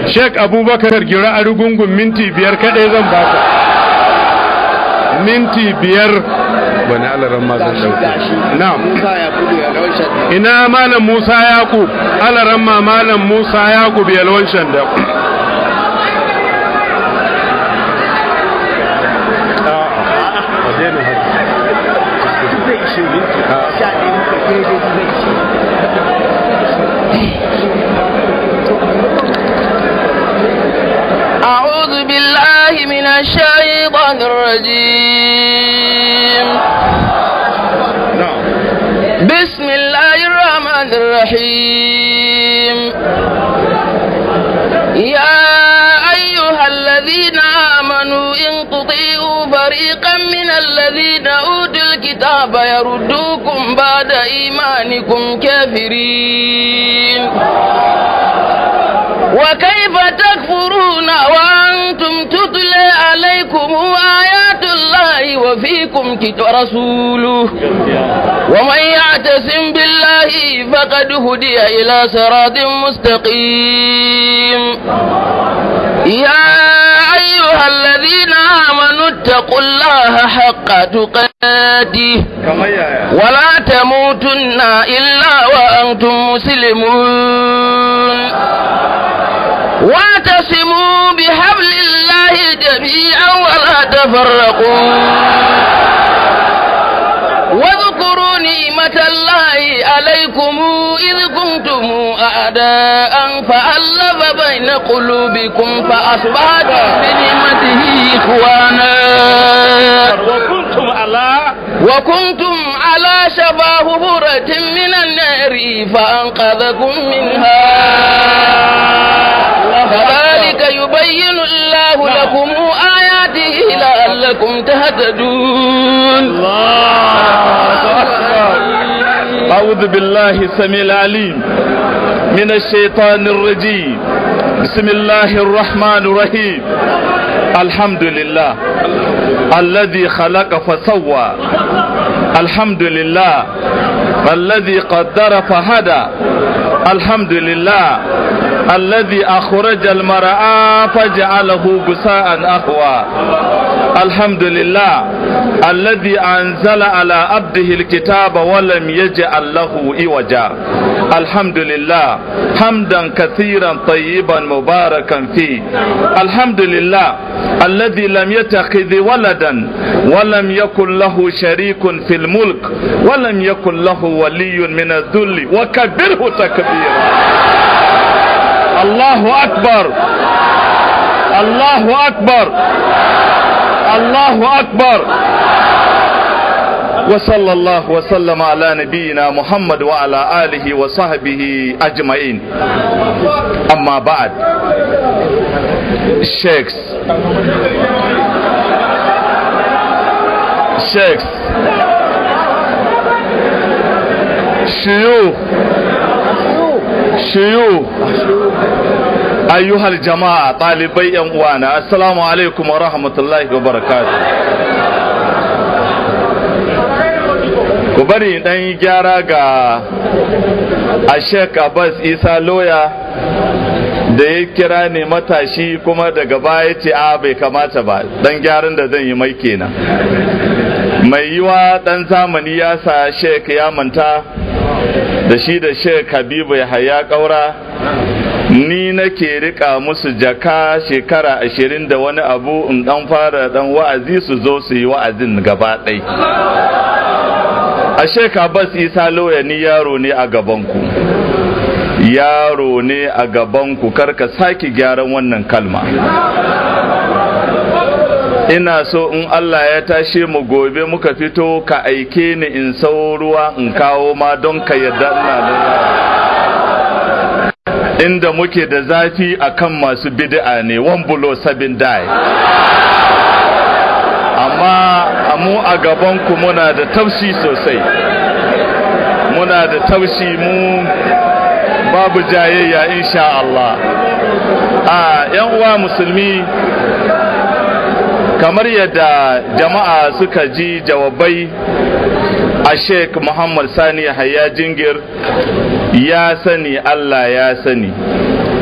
Sheikh Abubakar gira a rugungun minti biyar kaɗai zan baka. Minti biyar wani alaran ma zan ɗauke. Na'am. Ina Malam Musa Yakub, alaran ma Malam Musa Yakub yalwan shanda. أعوذ بالله من الشيطان الرجيم بسم الله الرحمن الرحيم يا أيها الذين آمنوا إن تطيعوا فريقا من الذين أوتوا الكتاب يردوكم بعد إيمانكم كافرين وكيف تكفرون وأنتم تتلى عليكم آيات الله وفيكم كتاب رسوله ومن يعتصم بالله فقد هدي إلى صراط مستقيم يا أيها الذين آمنوا اتقوا الله حق تقاته ولا تموتن إلا وأنتم مسلمون واعتصموا بحبل الله جميعا ولا تفرقوا واذكروا نعمة الله عليكم إذ كنتم أعداء فألف بين قلوبكم فأصبحتم بنعمته إخوانا وكنتم على وكنتم على شفا حفرة من النار فأنقذكم منها كذلك يبين الله لكم آياته لعلكم تهتدون أعوذ بالله السميع العليم من الشيطان الرجيم بسم الله الرحمن الرحيم الحمد لله الذي خلق فسوى الحمد لله الذي قدر فهدى الحمد لله الذي أخرج المرعى فجعله بساء أهوى الحمد لله الذي أنزل على عبده الكتاب ولم يجعل له إوجا الحمد لله حمدا كثيرا طيبا مباركا فيه الحمد لله الذي لم يتخذ ولدا ولم يكن له شريك في الملك ولم يكن له ولي من الذل وكبره تكبيرا الله أكبر الله أكبر الله أكبر وصلى الله وسلم على نبينا محمد وعلى آله وصحبه أجمعين أما بعد شيخs شيخs شيوخ شيوخ ayyuhal jama'a ɗalibai yan uwana assalamu alaikum wa rahmatullahi wa barakatuh ku bari dan yi gyara ga a sheik abbas isa loya da ya kira ne matashi kuma daga baya ce a bai kamata ba dan gyaran da zan yi mai kenan mai yiwa dan zamani ya sa sheik ya manta da shi da sheik habibu ya haya kaura ni nake rika musu jaka shekara ashirin da wani abu in dan fara dan wa'azi su zo su yi wa'azin gaba ɗai a sheka bas isa lauya ni yaro ne a gabanku yaro ne a gabanku karka sake gyaran wannan kalma ina so in Allah ya tashe mu gobe muka fito ka aike ni in sau ruwa in kawo ma don ka yarda ina da inda muke da zafi akan masu bid'a ne one below seven die amma mu a gabanku muna da taushi sosai muna da taushi mu babu jayayya insha Allah a yan uwa musulmi kamar yadda jama'a suka ji jawabai a sheik muhammad sani haya jingir ya sani allah ya sani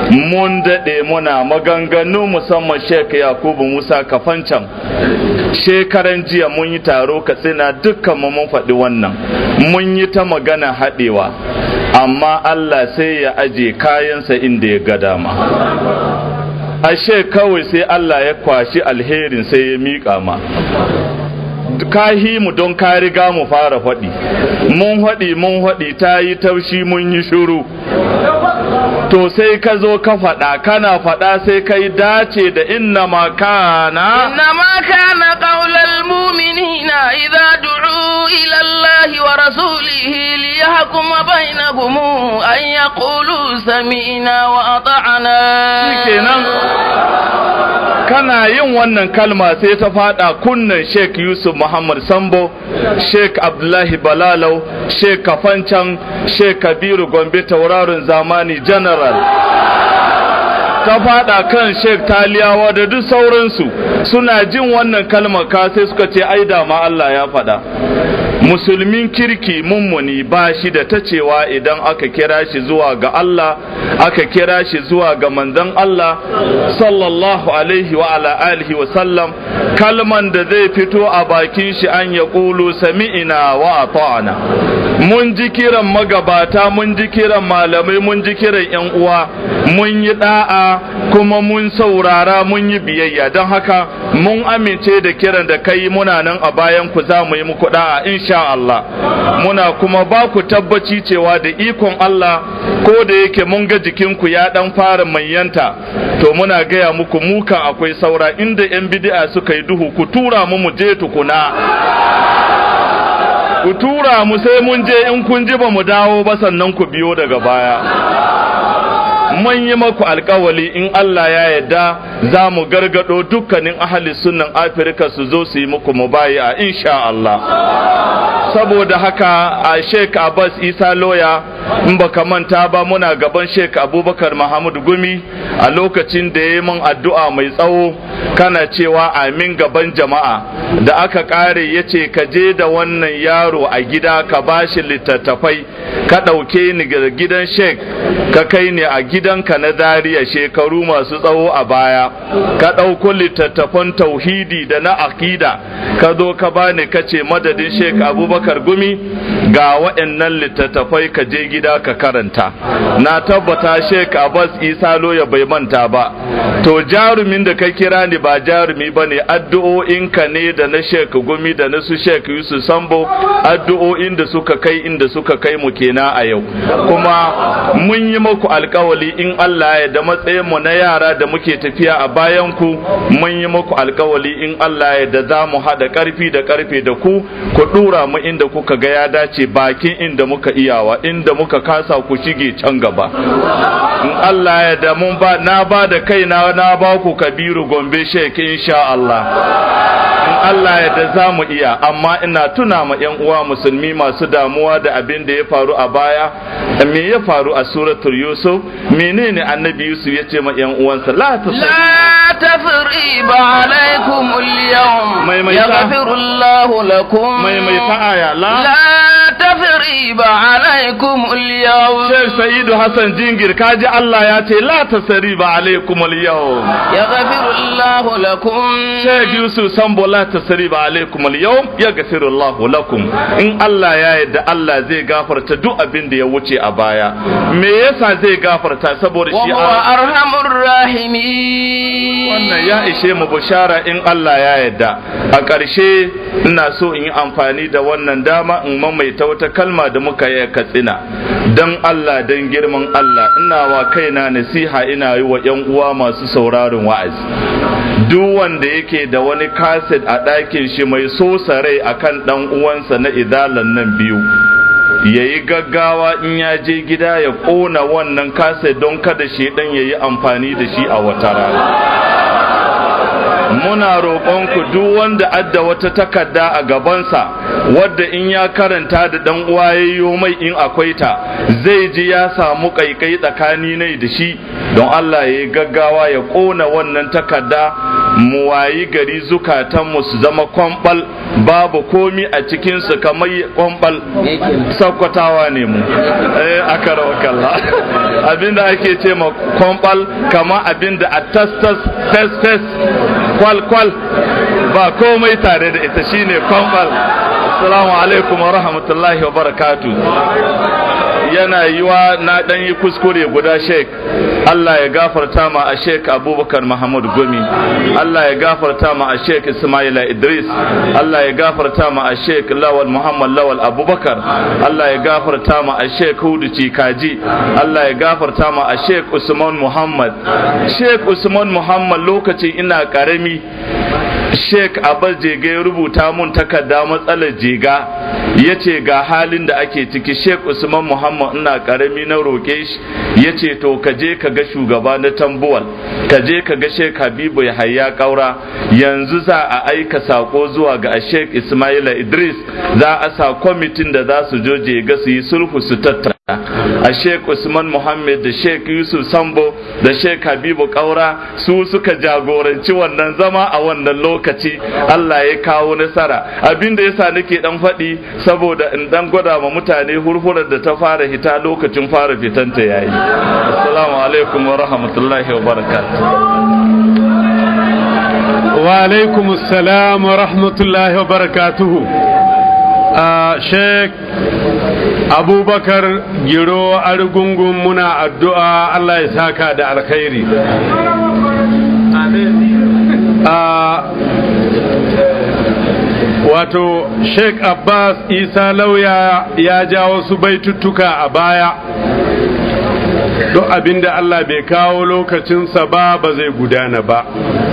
mun daɗe muna maganganu musamman Sheikh Yakubu Musa Kafancan shekaran jiya mun yi taro katsina dukkan mu mun faɗi wannan mun yi ta magana haɗewa amma Allah sai ya aje kayansa inda ya ga dama ashe kawai sai Allah ya kwashi alherin sai ya miƙa ma kahi mu don ka riga mu fara faɗi mun faɗi mun faɗi ta yi taushi mun yi shuru to sai ka zo ka faɗa kana faɗa sai kai dace da inna ma kana إنما كان قول المؤمنين إذا دعوا إلى الله ورسوله ليحكم بينهم أن يقولوا سمعنا وأطعنا kenan kana yin wannan kalma sai ta fada kunnan Sheikh Yusuf Muhammad Sambo Sheikh Abdullahi Balalau Sheikh Kafancan Sheikh Kabiru Gombe tauraron zamani General ta fada kan Sheikh Taliyawa da duk sauransu suna jin wannan kalmar ka sai suka ce ai da ma Allah ya faɗa musulmin kirki mummuni ba shi da ta cewa idan aka kira shi zuwa ga Allah aka kira shi zuwa ga manzon Allah sallallahu alaihi wa ala alihi wa sallam kalman da zai fito a bakin shi an ya ƙulu sami'ina wa ata'ana mun ji kiran magabata mun ji kiran malamai mun ji kiran yan uwa mun yi da'a kuma mun saurara mun yi biyayya don haka mun amince da kiran da kai muna nan a bayan ku za mu yi muku da'a insha Allah muna kuma ba ku tabbaci cewa da ikon Allah ko da yake mun ga jikinku ya dan fara manyanta to muna gaya muku mukan akwai saura inda yan bid'a suka yi duhu ku tura mu mu je tukuna ku tura mu sai mun je in kun ji ba mu dawo ba sannan ku biyo daga baya mun yi maku alkawali in Allah ya yarda za mu gargado dukkanin ahli sunnan Afirka su zo su yi muku mubaya insha Allah saboda haka a Sheikh Abbas Isa Loya in baka manta ba muna gaban Sheikh Abubakar Muhammad Gumi a lokacin da ya yi min addu'a mai tsawo kana cewa amin gaban jama'a da aka kare ya ce ka je da wannan yaro a gida ka bashi littattafai ka ɗauke ni ga gidan Sheikh ka kai ni a gidanka na Zaria shekaru masu tsawo a baya ka ɗauko littattafan tauhidi da na akida ka zo ka bani ka ce madadin Sheikh Abubakar Gumi ga waɗannan littattafai ka je gida ka karanta na tabbata Sheikh Abbas Isa Loya bai manta ba to jarumin da ka kira ni ba jarumi ba ne addu'o'inka ne da na Sheikh Gumi da na su Sheikh Yusuf Sambo addu'o'in da suka kai inda suka kai mu kenan a yau kuma mun yi muku alkawali in Allah ya da matsayin mu na yara da muke tafiya a bayan ku mun yi muku alkawali in Allah ya da za mu haɗa ƙarfi da ƙarfe da ku ku ɗura mu inda kuka ga ya dace bakin inda muka iyawa inda muka kasa ku shige can gaba in Allah ya da mun ba na ba da kaina na ba ku kabiru gombe shek insha Allah in Allah ya da za mu iya amma ina tuna ma yan uwa musulmi masu damuwa da abin da ya faru a baya me ya faru a suratul yusuf menene annabi yusuf ya ce ma yan uwansa la لا تثريب عليكم اليوم ميميتا. يغفر الله لكم maimaita aya la لا تثريب عليكم اليوم Sheikh Sa'idu Hassan Jingir kaji Allah ya ce la tasriba alaikum al-yawm يغفر الله لكم Sheikh Yusuf Sambo la tasriba alaikum al-yawm yaghfiru Allah lakum in Allah ya yarda Allah zai gafarta duk abin da ya wuce a baya me yasa zai gafarta saboda shi وهو a أرحم الراحمين wannan ya ishe mu bushara in Allah ya yarda a ƙarshe ina so in yi amfani da wannan dama in mamaita wata kalma da muka yi a katsina don Allah don girman Allah ina wa kaina nasiha ina yi wa 'yan uwa masu sauraron wa'azi duk wanda yake da wani kaset a ɗakin shi mai sosa rai akan ɗan uwansa na idalan nan biyu ya yi gaggawa in ya je gida ya ƙona wannan kaset don kada shi ɗan ya yi amfani da shi a wata rana muna roƙonku duk wanda adda wata takarda a gabansa wadda in ya karanta da dan uwa yayyo mai in akwai ta zai ji ya samu kaikai tsakani ne da shi don Allah ya yi gaggawa ya ƙona wannan takarda mu wayi gari zukatanmu su zama kwambal babu komi a cikinsu kamar kwambal sakkwatawa ne mu eh aka kalla abinda ake ce ma kwambal kama abinda a tastas fes fes kwal kwal ba komai tare da ita shine kwambal assalamu alaikum wa rahmatullahi wa barakatu yana yiwa na dan yi kuskure guda sheik Allah ya gafarta ma a sheik abubakar Muhammad gumi Allah ya gafarta ma a sheik Ismaila Idris Allah ya gafarta ma a sheik Lawal Muhammad Lawal Abubakar Allah ya gafarta ma a sheik Hudu Cikaji Allah ya gafarta ma a sheik Usman Muhammad sheik Usman Muhammad lokacin ina karami Sheikh Abbas Jega ya rubuta mun takarda matsalar jega ya ce ga halin da ake ciki Sheikh Usman Muhammad ina karami na roƙe shi ya ce to ka je ka ga shugaba na tambuwal ka je ka ga Sheikh Habibu Yahaya Kaura yanzu za a aika sako zuwa ga Sheikh Ismaila Idris za a sa kwamitin da za su jo jega su yi sulhu su tattara a sheik usman muhammad da sheik yusuf sambo da sheik habibu kaura su suka jagoranci wannan zama a wannan lokaci allah ya kawo nasara abinda yasa nake dan faɗi saboda in dan gwada ma mutane hurhurar da ta fara hita lokacin fara fitanta yayi assalamu alaikum wa rahmatullahi wa barakatuh wa alaikum assalam wa rahmatullahi wa barakatuhu a sheik abubakar giro argungun muna addu'a Allah ya saka da alkhairi wato sheik abbas isa lauya ya ja wasu baituttuka a baya duk abinda Allah bai kawo lokacinsa ba ba zai gudana ba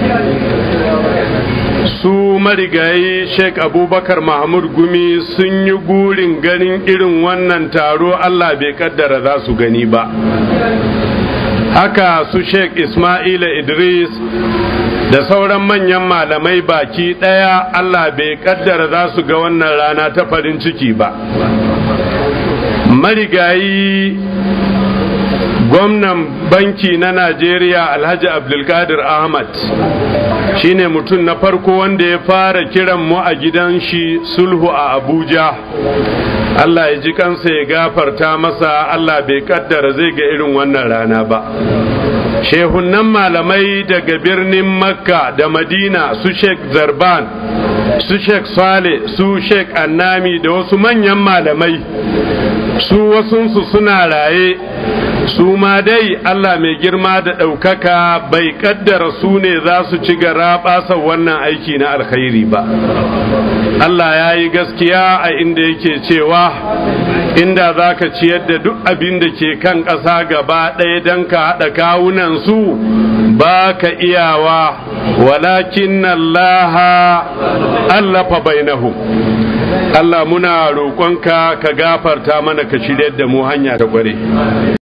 su marigayi sheik abubakar mahmud gumi sun yi gurin ganin irin wannan taro allah bai kaddara za su gani ba haka su sheik ismaila idris da sauran manyan malamai baki ɗaya allah bai kaddara za su ga wannan rana ta farin ciki ba marigayi gwamnan banki na najeriya alhaji abdulkadir ahmad shine mutum na farko wanda ya fara kiran mu a gidan shi sulhu a abuja allah ya ji kansa ya gafarta masa allah bai kaddara zai ga irin wannan rana ba shehunan malamai daga birnin makka da madina su sheikh zarban su sheikh saleh su sheikh annami da wasu manyan malamai su wasunsu suna raye su ma dai Allah mai girma da ɗaukaka bai kaddara su ne za su ci gara ɓasa wannan aiki na alkhairi ba Allah ya yi gaskiya a inda yake cewa inda za ka ciyar da duk abin da ke kan ƙasa gaba ɗaya don ka haɗa kawunan su ba ka iyawa walakin Allah allafa bainahu Allah muna roƙonka ka gafarta mana ka shirya da mu hanya ta ƙware